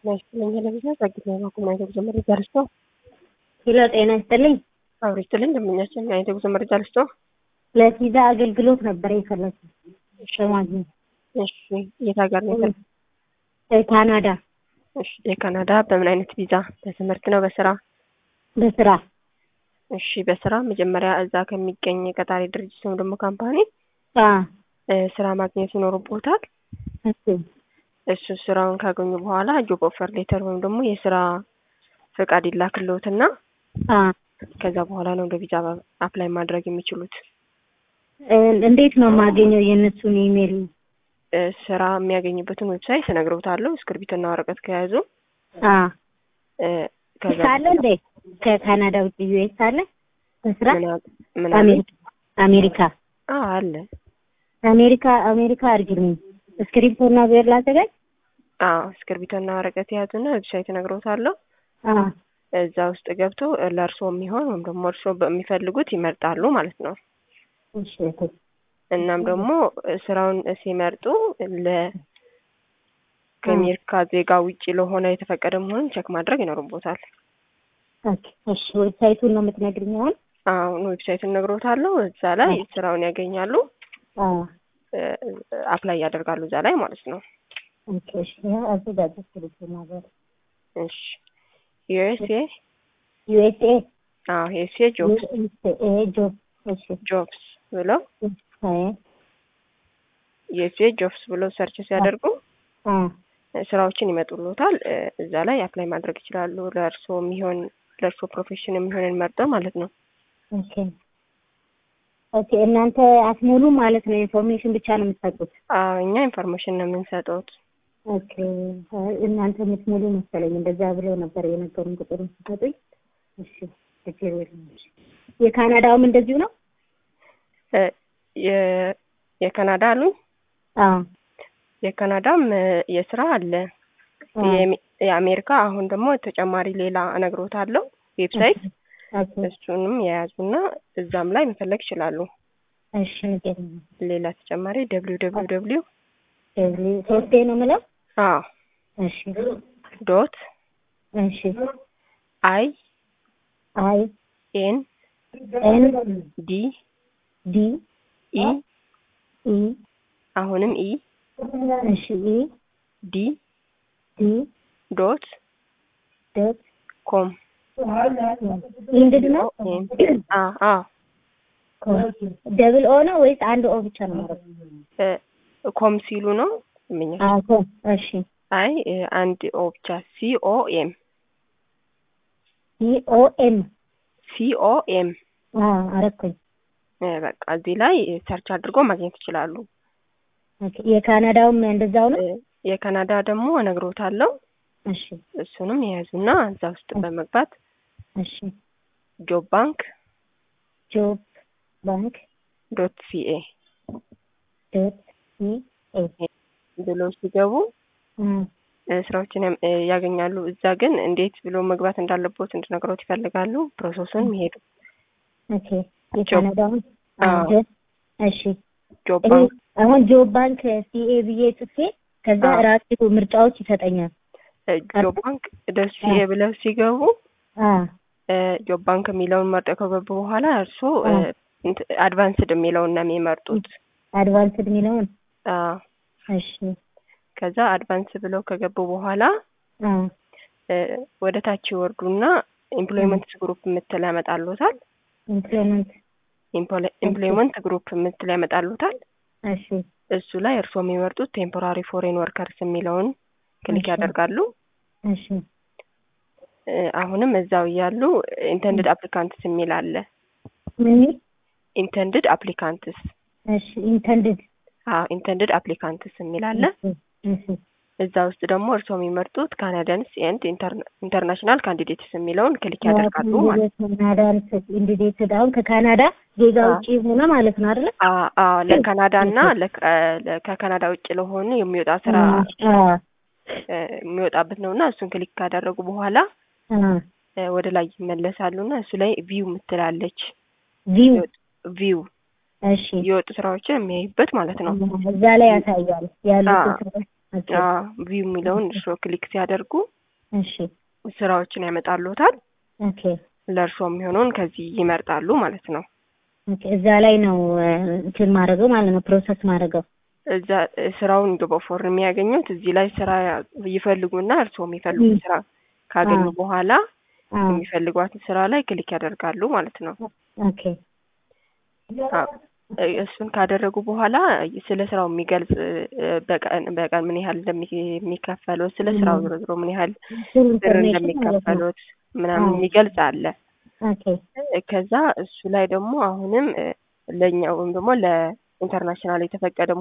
ናይስትልኝ ለብዛ ጸግት ነው ባኩም አይተ ጉዞ መረጃ ልስቶ ሄሎ ጤና ይስጥልኝ። አብሮ ይስጥልኝ ደንበኛችን አይተ ጉዞ መረጃ ልስቶ ለቪዛ አገልግሎት ነበረ የፈለኩት በማግኘት እሺ የት ሀገር ነው የፈለግ ካናዳ እሺ የካናዳ በምን አይነት ቪዛ በትምህርት ነው በስራ በስራ እሺ በስራ መጀመሪያ እዛ ከሚገኝ ቀጣሪ ድርጅት ወይም ደግሞ ካምፓኒ አ ስራ ማግኘት ይኖርቦታል እሺ እሱ ስራውን ካገኙ በኋላ ጆብ ኦፈር ሌተር ወይም ደግሞ የስራ ፈቃድ ይላክልዎትና አ ከዛ በኋላ ነው ወደ ቪዛ አፕላይ ማድረግ የሚችሉት። እንዴት ነው የማገኘው የእነሱን ኢሜል? እ ስራ የሚያገኙበትን ዌብሳይት እነግረውታለሁ። እስክርቢትና ወረቀት ከያዙ አ እ ከዛ ሳለ እንዴ ከካናዳ ውጭ ዩኤስ አለ በስራ ምን አለ- ምን አለ? አሜሪካ አሜሪካ አዎ አለ። አሜሪካ አሜሪካ አድርግልኝ እስክሪፕቶና ብዕር ላዘጋጅ። አዎ እስክርቢቶና ወረቀት የያዙና ዌብሳይት እነግረውታለሁ። አ እዛ ውስጥ ገብቶ ለእርስዎ የሚሆን ወይም ደግሞ እርስዎ በሚፈልጉት ይመርጣሉ ማለት ነው። እሺ እናም ደግሞ ስራውን ሲመርጡ ለ ከአሜሪካ ዜጋ ውጪ ለሆነ የተፈቀደ መሆኑን ቸክ ማድረግ ይኖርቦታል። ኦኬ እሺ ዌብሳይቱን ነው የምትነግሪኝ አሁን? አሁን ዌብሳይቱን እነግሮታለሁ። እዛ ላይ ስራውን ያገኛሉ፣ አ አፕላይ ያደርጋሉ እዛ ላይ ማለት ነው። ኦኬ እሺ ያው አዘጋጅ እስክሪፕቶና ብዕር እሺ ዩኤስኤ ዩኤስኤ አዎ ዩኤስኤ ጆብስ ዩኤስኤ ጆብ እሺ ጆብስ ብለው አይ ዩኤስኤ ጆብስ ብለው ሰርች ሲያደርጉ አ ስራዎችን ይመጡሎታል። እ እዛ ላይ አፕላይ ማድረግ ይችላሉ። ለእርስዎ የሚሆን ለእርስዎ ፕሮፌሽን የሚሆንን መርጠው ማለት ነው። ኦኬ ኦኬ እናንተ አትሞሉ ማለት ነው። ኢንፎርሜሽን ብቻ ነው የምትሰጡት። አዎ እኛ ኢንፎርሜሽን ነው የምንሰጠውት። ኦኬ አይ እናንተ የምትሞሉ መሰለኝ። እንደዛ ብለው ነበር የነገሩን ቁጥሩን ሲሰጡኝ። እሺ ችግር የለም። እሺ የካናዳውም እንደዚሁ ነው? እ የ- የካናዳ አሉኝ። አዎ የካናዳም እ የስራ አለ። አዎ። የሚ- የአሜሪካ አሁን ደግሞ ተጨማሪ ሌላ እነግሮታለሁ ዌብሳይት ኦኬ እሱንም የያዙና እዛም ላይ መፈለግ ይችላሉ። እሺ ንገሪኝ። ሌላ ተጨማሪ ደብሊው ደብሊው ደብሊው ደብሊ ሶስቴ ነው የምለው? አዎ እሺ ዶት እሺ አይ አይ ኤን ኤን ዲ ዲ ኢ ኢ አሁንም ኢ እሺ ኢ ዲ ዲ ዶት ዶት ኮም ኢንድድ ነው? ኤም አ አ ደብል ኦ ነው ወይስ አንድ ኦ ብቻ ነው ማለት ነው? እ ኮም ሲሉ ነው ምኛ አዎ ኮም እሺ አይ እ አንድ ኦ ብቻ ሲ ኦ ኤም ኢ ኦ ኤም ሲ ኦ ኤም አዎ አረኩኝ። እ በቃ እዚህ ላይ ሰርች አድርጎ ማግኘት ይችላሉ። ኦኬ የካናዳውም እንደዛው ነው? እ የካናዳ ደግሞ እነግሮታለሁ። እሺ እሱንም የያዙና እዛ ውስጥ በመግባት እሺ ጆብ ባንክ ጆብ ባንክ ዶት ሲኤ ዶት ሲ ኤ ብሎ ሲገቡ እ ስራዎችን ያም- እ ያገኛሉ። እዛ ግን እንዴት ብሎ መግባት እንዳለቦት እንድነግሮት ይፈልጋሉ። ፕሮሰሱን የሚሄዱ ኦኬ የካናዳውን አዎ። ጆብ እሺ ጆብ ይሄ ባንክ አሁን ጆብ ባንክ ሲኤ ብዬ ጽፌ ከዛ አዎ። ራሱ ምርጫዎች ይሰጠኛል። እ ጆብ ባንክ ዶት ሲኤ ብለው ሲገቡ አ እ ጆብ ባንክ የሚለውን መርጠው ከገቡ በኋላ እርስዎ እ አዎ። እንት- አድቫንስድ የሚለውን ነው የሚመርጡት። አድቫንስድ የሚለውን አዎ። እሺ ከዛ አድቫንስ ብለው ከገቡ በኋላ አ እ ወደ ታች ይወርዱና ኤምፕሎይመንት ግሩፕ የምትል ያመጣሉታል። ኢምፕሎይመንት ኤምፕሎይመንት ግሩፕ የምትል ያመጣሉታል። እሺ እሱ ላይ እርስዎ የሚመርጡት ቴምፖራሪ ፎሬን ወርከርስ የሚለውን ክሊክ እሺ። ያደርጋሉ። እሺ እ አሁንም እዛው እያሉ ኢንተንድድ አፕሊካንትስ የሚል አለ። ምን ኢንተንድድ አፕሊካንትስ እሺ ኢንተንድድ አዎ ኢንተንድድ አፕሊካንትስ የሚል አለ። እሺ እዛ ውስጥ ደግሞ እርስዎ የሚመርጡት ካናዳንስ ኤንድ ኢንተርናሽናል ካንዲዴትስ የሚለውን ክሊክ ያደርጋሉ ማለት ነው። ካናዳን ኢንዲዴትድ አሁን ከካናዳ ዜጋ አዎ። ውጭ ሆነ ማለት ነው አይደለ? አ- አዎ ለካናዳ እና ለከ- ለ- ከካናዳ ውጭ ለሆኑ የሚወጣ ስራ አ እ የሚወጣበት ነው እና እሱን ክሊክ ካደረጉ በኋላ አ እ ወደ ላይ ይመለሳሉ እና እሱ ላይ ቪው ምትላለች ቪው ቪው እሺ የወጡ ስራዎችን የሚያዩበት ማለት ነው። እዛ ላይ ያሳያል ያሉት አዎ። ስራዎች። ኦኬ ቪው የሚለውን እርስዎ ክሊክ ሲያደርጉ እሺ ስራዎችን ያመጣልዎታል። ኦኬ ለእርስዎ የሚሆነውን ከዚህ ይመርጣሉ ማለት ነው። ኦኬ እዛ ላይ ነው እ፣ እንትን ማድረገው ማለት ነው ፕሮሰስ ማድረገው እዛ እ፣ ስራውን በፎር የሚያገኙት እዚህ ላይ ስራ ይፈልጉና እርስዎ የሚፈልጉት ም። ስራ ካገኙ አዎ። በኋላ አዎ የሚፈልጓትን ስራ ላይ ክሊክ ያደርጋሉ ማለት ነው። ኦኬ አዎ። እ፣ እሱን ካደረጉ በኋላ ስለ ስራው የሚገልጽ እ፣ በቀን በቀን ምን ያህል እንደሚከፈሉት ስለ ስራው ም። ዞሮ ዞሮ ምን ያህል ፉል ብር ኢንፎርሜሽን ማለት ነው። እንደሚከፈሉት ምናምን አዎ። የሚገልጽ አለ። ኦኬ እ፣ ከዛ እሱ ላይ ደግሞ አሁንም እ፣ ለእኛ ወይም ደግሞ ለኢንተርናሽናል የተፈቀደ